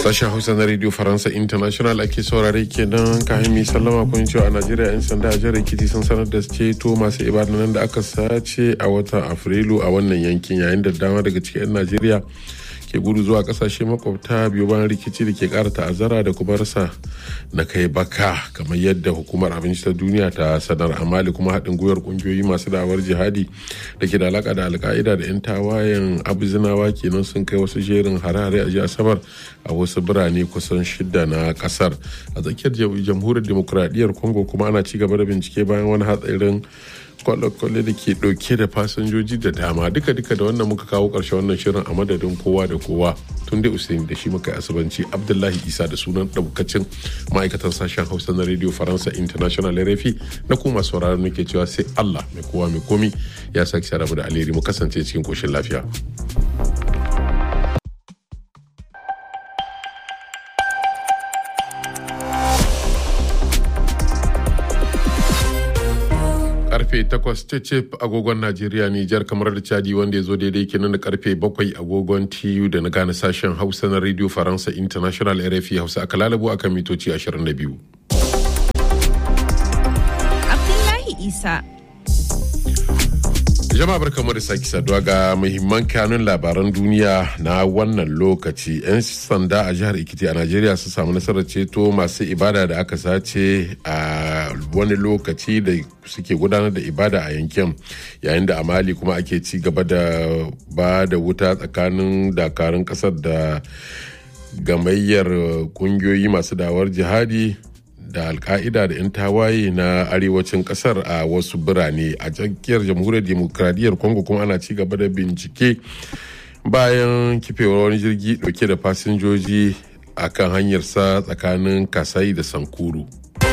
Sashen Hausa na Radio Faransa International ake saurare kenan kayan mai sallama kun cewa a Najeriya 'yan sanda a jihar Ekiti sun sanar da ceto masu ibadanan da aka sace a watan Afrilu a wannan yankin yayin da dama daga cikin 'yan Najeriya ke gudu zuwa kasashe makwabta biyu bayan rikici da ke kara ta'azzara da kuma rasa na kai baka kamar yadda hukumar abinci ta duniya ta sanar amali kuma haɗin gwiwar ƙungiyoyi masu da'awar jihadi da ke da alaka da alka'ida da 'yan tawayen abuzinawa kenan sun kai wasu jerin hare-hare a jiya asabar a wasu birane kusan shida na kasar a tsakiyar jamhuriyar demokuraɗiyyar congo kuma ana ci gaba da bincike bayan wani hatsarin kwale-kwale da ke dauke da fasinjoji da dama duka-duka da wannan muka kawo karshe wannan shirin a madadin kowa da kowa tun da usain da shi muka yi asibanci abdullahi isa da sunan daukacin ma'aikatan sashen hausa na radio faransa international rfi na kuma sauraron muke cewa sai allah mai kowa mai komi ya sake sharabu da alheri mu kasance cikin koshin lafiya. karfe 8 cecep agogon Najeriya Nijar kamar da Chadi wanda ya zo daidai kenan da karfe 7 agogon TU da na gane sashen Hausa na Radio Faransa International RFI Hausa aka lalabo akan mitoci 22. Abdullahi Isa jama'a barkamu da sake saduwa ga muhimman kanun labaran duniya na wannan lokaci 'yan sanda a jihar ikiti a najeriya sun samu nasarar ceto masu ibada da aka sace a wani lokaci da suke gudanar da ibada a yankin yayin da a mali kuma ake ci gaba da ba da wuta tsakanin dakarun kasar da gamayyar kungiyoyi masu dawar jihadi da alka'ida da 'yan tawaye na arewacin kasar a wasu birane a tsakiyar jamhuriyar demokradiyyar congo kuma ana ci gaba da bincike bayan kifewar wani jirgi dauke da fasinjoji a kan hanyarsa tsakanin kasai da sankuru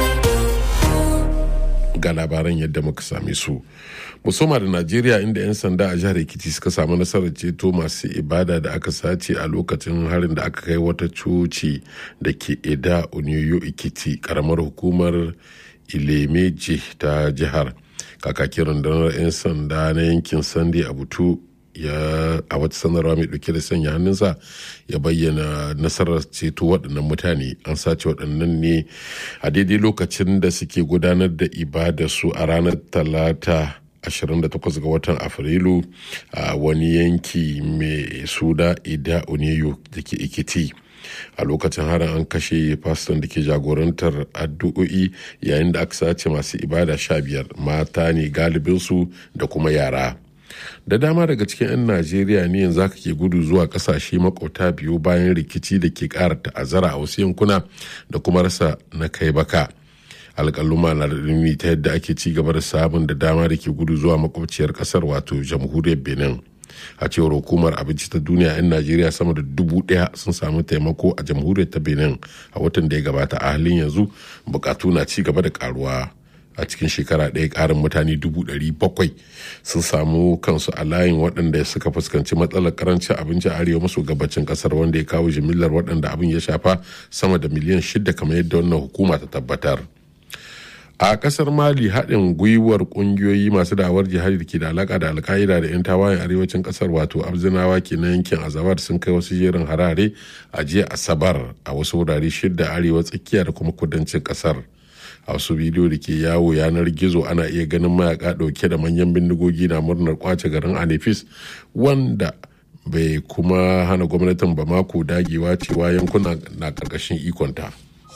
ga labaran yadda muka same su musamman da najeriya inda 'yan sanda a jihar ekiti suka samu nasarar ceto masu ibada da aka sace a lokacin harin da aka kai wata coci da ke eda oniyo ekiti karamar hukumar ilemeje ta jihar kakakin rundunar 'yan sanda na yankin sande a butu ya a wata sanarwa mai dauke da sanya hannunsa ya bayyana nasarar ceto waɗannan mutane an sace waɗannan ne a daidai lokacin da suke gudanar da ibada su a ranar talata 28 ga watan afrilu a wani yanki mai suna ida oneyo da ke ikiti a lokacin harin an kashe faston da ke jagorantar addu'o'i yayin da aka sace masu ibada sha biyar mata ne galibinsu da kuma yara da dama daga cikin 'yan najeriya ne yanzu aka ke gudu zuwa kasashe makwauta biyu bayan rikici da ke kara ta'azzara a wasu yankuna da kuma rasa na kai baka alƙaluma na da ta yadda ake ci gaba da sabon da dama da ke gudu zuwa makwabciyar kasar wato jamhuriyar benin a cewar hukumar abinci ta duniya 'yan najeriya sama da dubu daya sun samu taimako a jamhuriyar ta benin a watan da ya gabata a halin yanzu bukatu na ci gaba da karuwa a cikin shekara ɗaya ƙarin mutane dubu ɗari bakwai sun samu kansu a layin waɗanda suka fuskanci matsalar karancin abinci a arewa maso gabacin ƙasar wanda ya kawo jimillar waɗanda abin ya shafa sama da miliyan shida kamar yadda wannan hukuma ta tabbatar a kasar mali haɗin gwiwar ƙungiyoyi masu dawar jihadi da ke da alaka da alka'ida da 'yan tawayen arewacin kasar wato abzinawa ke na yankin azabar sun kai wasu jerin harare a jiya asabar a wasu wurare shida arewa tsakiya da kuma kudancin kasar a wasu bidiyo da ke yawo yanar gizo ana iya ganin mayaka ɗauke da manyan bindigogi na murnar kwace garin anefis wanda bai kuma hana gwamnatin bamako dagewa cewa yankuna na ƙarƙashin ikonta.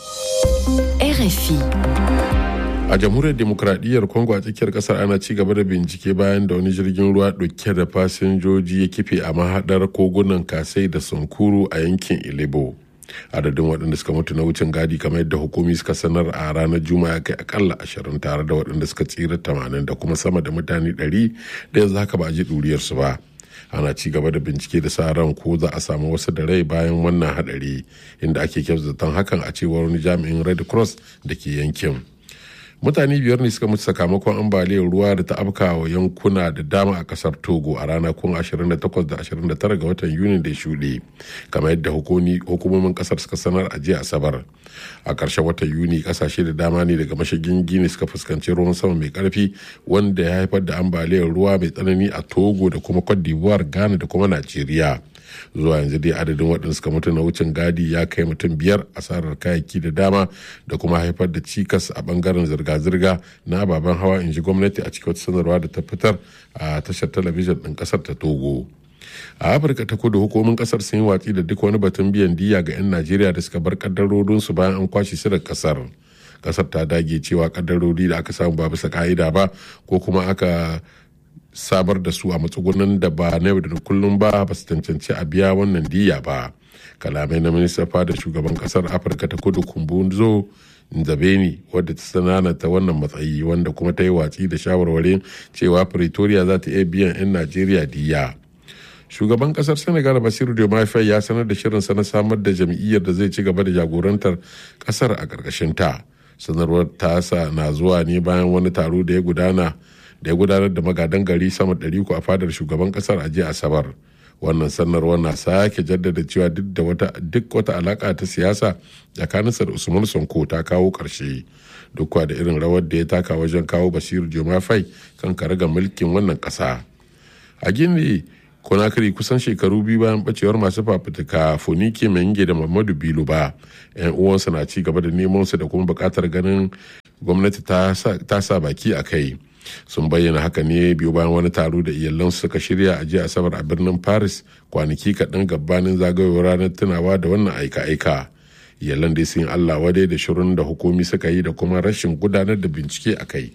RFI a jamhuriyar demokradiyyar congo a tsakiyar kasar ana ci gaba da bincike bayan da wani jirgin ruwa dauke da fasinjoji ya kife a mahadar kogunan kasai da sankuru a yankin ilebo adadin waɗanda suka mutu na wucin gadi kamar yadda hukumi suka sanar a ranar juma'a kai akalla ashirin tare da waɗanda suka tsira tamanin da kuma sama da mutane ɗari da yanzu haka ba a ji ɗuriyarsu ba ana ci gaba da bincike da sa ran ko za a samu wasu da rai bayan wannan hadari inda ake zaton hakan a cewar wani jami'in red cross da ke yankin mutane biyar ne suka mutu sakamakon ambaliyar ruwa da ta afka wa yankuna da dama a kasar togo a ranakun 28 da 29 ga watan yuni da ya shuɗe kamar yadda hukumomin kasar suka sanar a jiya asabar a ƙarshen watan yuni kasashe da dama ne daga mashigin gini suka fuskanci ruwan sama mai karfi wanda ya haifar da ambaliyar ruwa mai tsanani a togo da kuma cote d'ivoire ghana da kuma najeriya zuwa yanzu dai adadin waɗanda suka mutu na wucin gadi ya kai mutum biyar asarar kayayyaki da dama da kuma haifar da cikas a bangaren zirga-zirga na ababen hawa in ji gwamnati a cikin wata sanarwa da ta fitar a tashar talabijin ɗin ƙasar ta togo a afirka ta kudu hukumomin ƙasar sun yi watsi da duk wani batun biyan diya ga 'yan najeriya da suka bar kaddarorinsu bayan an kwashe su da ƙasar ƙasar ta dage cewa kaddarori da aka samu ba bisa ka'ida ba ko kuma aka sabar da su a matsugunan da ba na yau da kullum ba ba su cancanci a biya wannan diya ba kalamai na minista fada shugaban kasar afirka ta kudu kumbunzo nzabeni wadda ta sananata wannan matsayi wanda kuma ta yi watsi da shawarwarin cewa pretoria za ta iya biyan 'yan najeriya diya shugaban kasar senegal basiru diomaye ya sanar da shirinsa na samar da jam'iyyar da zai ci gaba da jagorantar kasar a ƙarƙashin ta sanarwar tasa na zuwa ne bayan wani taro da ya gudana da ya gudanar da magadan gari sama ɗari a fadar shugaban kasar a jiya asabar wannan sanarwar na sake jaddada cewa duk da wata duk wata alaka ta siyasa tsakaninsa da usman sonko ta kawo ƙarshe duk da irin rawar da ya taka wajen kawo basiru jomafai kan karagar mulkin wannan ƙasa a gini konakiri kusan shekaru biyu bayan bacewar masu fafutuka fonike menge da mamadu bilu ba yan uwansa na ci gaba da neman su da kuma bukatar ganin gwamnati ta sa baki a kai sun bayyana haka ne biyu bayan wani taro da iyalansu suka shirya a jiya asabar a birnin paris kwanaki kaɗan gabanin zagayowar ranar tunawa da wannan aika-aika iyalan dai sun allah wadai da shirin da hukumi suka yi da kuma rashin gudanar da bincike a kai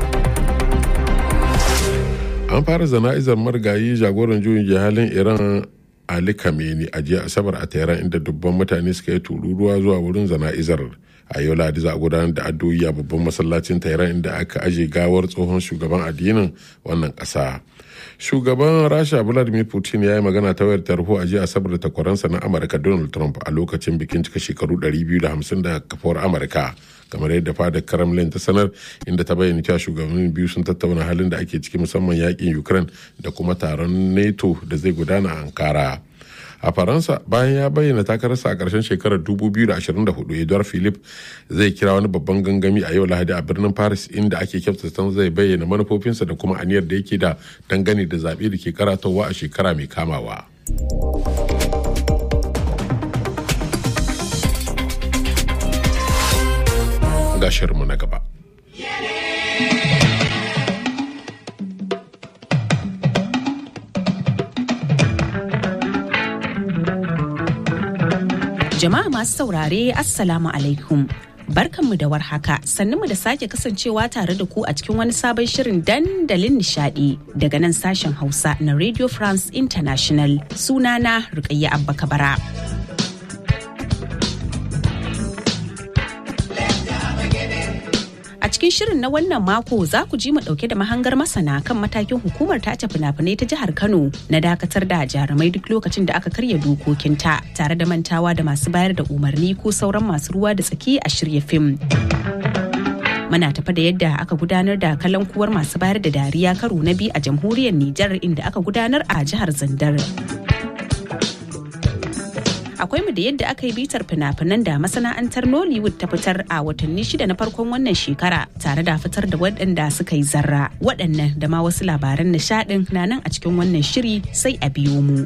an fara zana'izar marigayi jagoran juyin jihalin iran ali kameni a jiya asabar a tehran inda dubban mutane suka yi tururuwa zuwa wurin zana'izar a yau ladi za a gudanar da addu'o'i a babban masallacin tehran inda aka aje gawar tsohon shugaban addinin wannan kasa shugaban rasha vladimir putin ya yi magana ta wayar tarho a jiya asabar da takwaransa na amurka donald trump a lokacin bikin cika shekaru 250 da kafuwar amurka kamar yadda fadar kremlin ta sanar inda ta bayyana cewa shugabannin biyu sun tattauna halin da ake ciki musamman yakin ukraine da kuma taron nato da zai gudana a ankara a faransa bayan ya bayyana takararsa a ƙarshen shekarar 2024 edouard philip zai kira wani babban gangami a yau lahadi a birnin paris inda ake kyautata zai bayyana manufofinsa da kuma aniyar da yake da dangane da zaɓe da ke karatowa a shekara mai kamawa. ga shirinmu na gaba. Jama'a masu saurare Assalamu alaikum. Barkanmu da warhaka mu da sake kasancewa tare da ku a cikin wani sabon shirin dandalin nishadi daga nan sashen Hausa na Radio France International sunana Rukayya Abba Kabara. cikin shirin na wannan mako za ku ji mu dauke da mahangar masana kan matakin hukumar tace fina-finai ta jihar Kano na dakatar da jarumai duk lokacin da aka karya dokokinta tare da mantawa da masu bayar da umarni ko sauran masu ruwa da tsaki a shirya fim. Muna tafa da yadda aka gudanar da kalankuwar masu bayar da dariya karo na biyu a jamhuriyar Nijar inda aka gudanar a jihar Zandar. akwai mu da yadda aka yi bitar fina-finan da masana'antar nollywood ta fitar a watanni shida na farkon wannan shekara tare da fitar da waɗanda suka yi zarra waɗannan da ma wasu labaran nishaɗin na nan a cikin wannan shiri sai a biyo mu.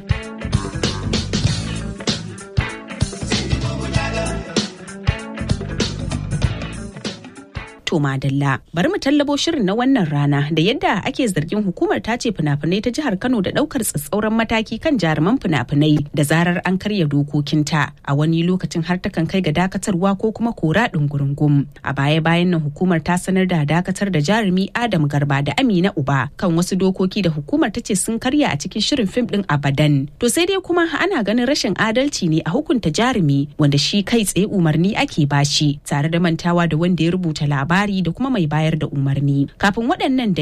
To Madalla, bari mu tallabo shirin na wannan rana da yadda ake zargin hukumar ta ce fina-finai ta jihar Kano da daukar tsatsauran mataki kan jaruman fina-finai da zarar an karya dokokinta a wani lokacin har takan kai ga dakatarwa ko kuma kora ɗungurungum. A baya-bayan nan hukumar ta sanar da dakatar da jarumi Adam Garba da Amina Uba kan wasu dokoki da hukumar ta ce sun karya a cikin shirin fim ɗin Abadan. To sai dai kuma ana ganin rashin adalci ne a hukunta jarumi wanda shi kai tsaye umarni ake bashi tare da mantawa da wanda ya rubuta labari labari da kuma mai bayar da umarni kafin waɗannan dai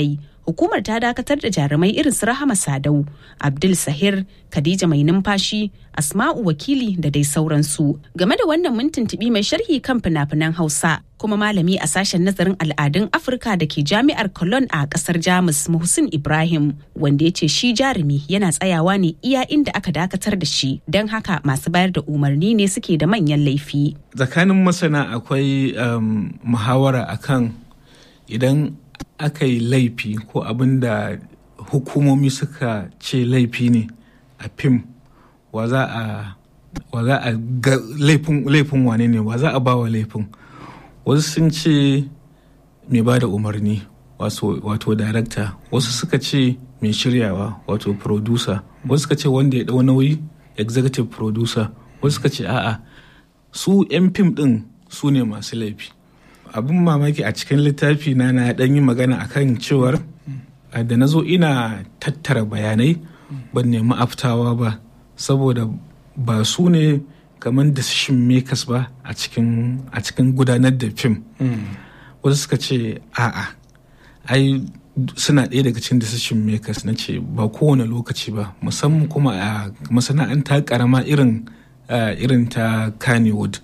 hukumar ta dakatar da jarumai irin su rahama sadau abdul sahir khadija mai numfashi asma'u wakili da dai sauransu game da wannan mun tuntubi mai sharhi kan fina-finan hausa kuma malami a sashen nazarin al'adun afirka da ke jami'ar cologne a kasar jamus muhsin ibrahim wanda ya ce shi jarumi yana tsayawa ne iya inda aka dakatar da shi don haka masu bayar da umarni ne suke da manyan laifi tsakanin masana akwai um, muhawara akan idan aka yi laifi ko abin da hukumomi suka ce laifi ne a fim wa za a wa za a ga laifin wane ne wa za a ba wa laifin wasu sun ce mai ba da umarni wato darakta wasu suka ce mai shiryawa wato producer wasu suka ce wanda ya dau nauyi executive producer wasu suka ce a'a su 'yan fim din su ne masu laifi abin mamaki a cikin littafi na na dan yi magana akan cewar da na zo ina tattara bayanai ban nemi aftawa ba saboda ba su ne kamar decision makers ba a cikin gudanar da fim wasu suka ce a'a ai suna ɗaya daga cikin decision makers na ce ba kowane lokaci ba musamman kuma a masana'anta karama irin irin ta kannywood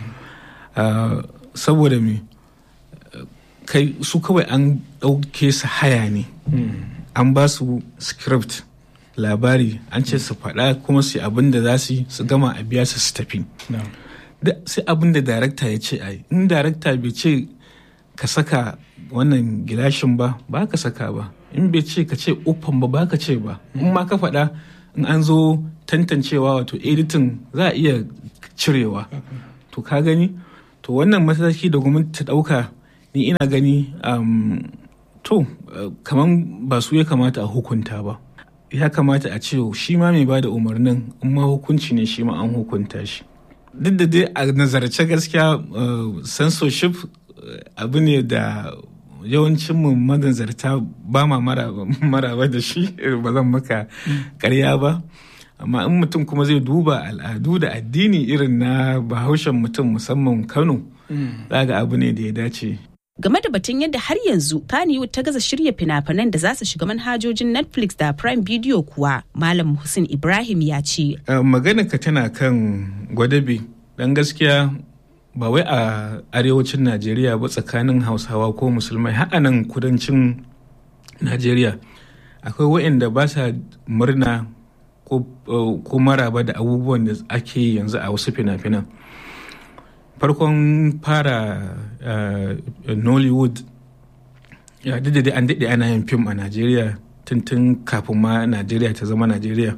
saboda me kai su kawai an ɗauke su haya ne an ba su script labari an ce su faɗa kuma su abin da za su yi su gama a biya su su tafi sai abin da darakta ya ce ai in darakta bai ce ka saka wannan gilashin ba ba ka saka ba in bai ce ka ce uffan ba ba ka ce ba in ma ka faɗa in an zo tantancewa wato editing za a iya cirewa to ka gani to wannan mataki da gwamnati ta ɗauka ni ina gani to kaman ba su ya kamata a hukunta ba ya kamata a ce shi ma mai bada umarnin in ma hukunci ne shi ma an hukunta shi duk da dai a nazarce gaskiya censorship abu ne da yawancin mu manazarta ba ma maraba da shi ba zan maka karya ba amma in mutum kuma zai duba al'adu da addini irin na bahaushen mutum musamman kano zaga abu ne da ya dace game da batun yadda har yanzu Kannywood ta gaza shirya fina-finan da za su shiga manhajojin Netflix da Prime Video kuwa Malam Hussein Ibrahim ya ce. Magana ka tana kan gwadabe dan gaskiya ba wai a arewacin Najeriya ba tsakanin Hausawa ko Musulmai har nan kudancin Najeriya akwai waɗanda ba sa murna ko maraba da abubuwan da ake yi yanzu a wasu fina-finan. farkon fara nollywood ya da dai an daɗe ana yin fim a najeriya tuntun kafin ma najeriya ta zama najeriya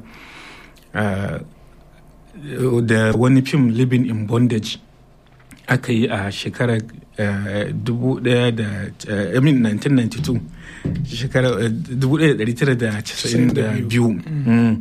da wani fim living in bondage aka yi a shekarar 1992 shekarar 1992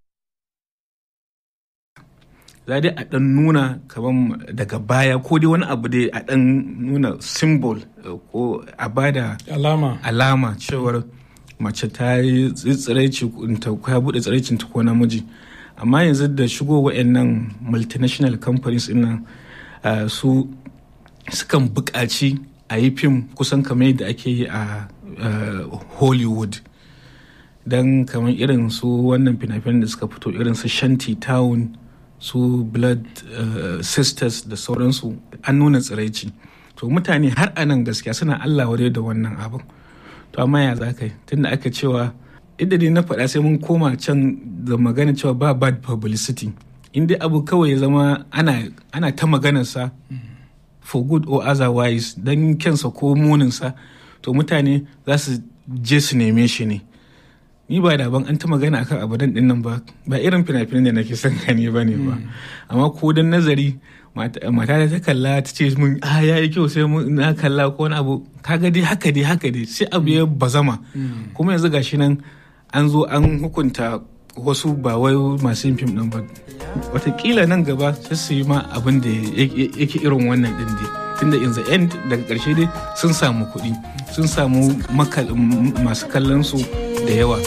za dai a ɗan nuna kamar daga baya ko dai wani abu dai a ɗan nuna symbol ko a bada alama alama cewar mace ta yi tsiraici ta ya buɗe tsiraicin ta ko namiji amma yanzu da shigo wa'annan multinational companies nan su sukan buƙaci a yi fim kusan kamar yadda ake yi a hollywood don kamar irin su wannan fina-finan da suka fito irin su shanty town su blood uh, sisters da sauransu an nuna tsiraici to mutane har a nan gaskiya suna allah wadai da wannan abin to amma ya za ka yi tunda aka cewa inda dai na faɗa sai mun koma can da magana cewa ba bad publicity inda abu kawai ya zama ana, ana ta maganarsa for good or otherwise don kyansa ko muninsa to mutane za su je su neme shi ne ni ba da ban an ta magana akan abadan din nan ba ba irin fina-finan da nake son gani ba ne ba amma ko dan nazari mata ta kalla ta ce mun a ya yi kyau sai mun na kalla ko wani abu kaga dai haka dai haka dai sai abu ya bazama kuma yanzu gashi nan an zo an hukunta wasu ba wai masu yin fim din ba watakila nan gaba sai su yi ma abin da yake irin wannan din dai tunda in the end daga karshe dai sun samu kuɗi sun samu masu kallon su da yawa